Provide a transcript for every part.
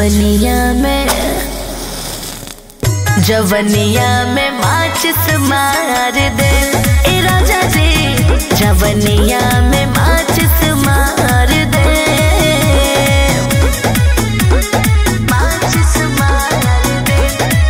जवनिया में जवनिया में माचिस मार दे ए राजा जी जवनिया में माचिस मार दे माचिस मार दे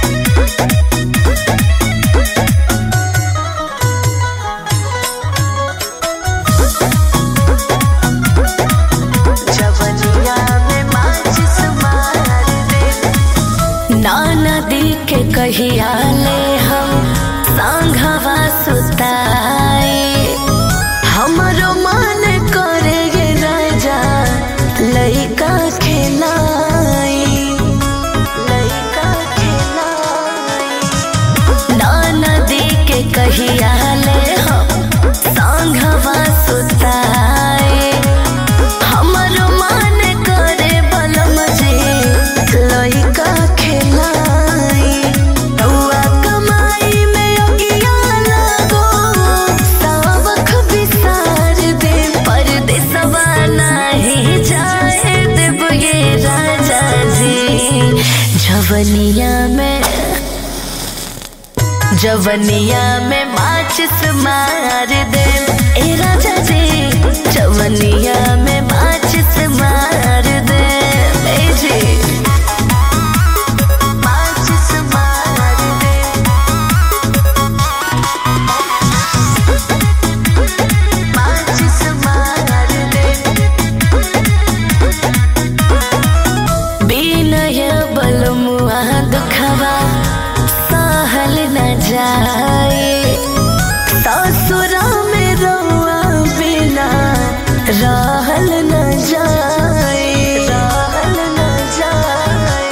जवनिया में माचिस मार दे ना नदी के कहिया ले हम सांघवा सुताए हमरो मन करे गे राजा लइका खेलाई लइका खेलाई ना नदी के कहिया ले हम सांघवा सुताए हमरो मन करे बलम जे लइका खेलाई रउआ कमाई में अगिया लगो सावख बिसार दे परदेसवा नाही जाए देब ये राजा जी जवनिया में जवनिया में माचिस मार दे ए राजा जी जवनिया में माचिस मार दे ए जी माचिस मार दे माचिस मार दे बिनय बलमुआ दुखवा सहल न जाए ससुरा में रउआ बिना रहल न जाए रहल न जाए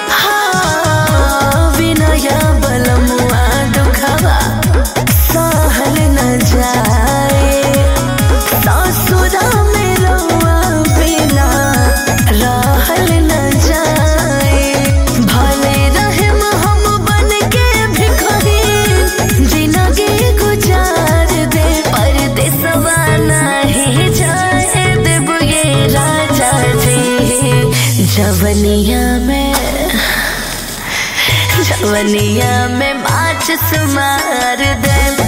हाँ बिनय बलमुआ दुखवा सहल न जाए ससुरा में रउआ बिना रहल न जाए भले रहम हम बन के भिखारी जिंदगी गुजार दे परदेसवा नाही जाए देब ये राजा जी जवनिया में जवनिया में माचिस मार दे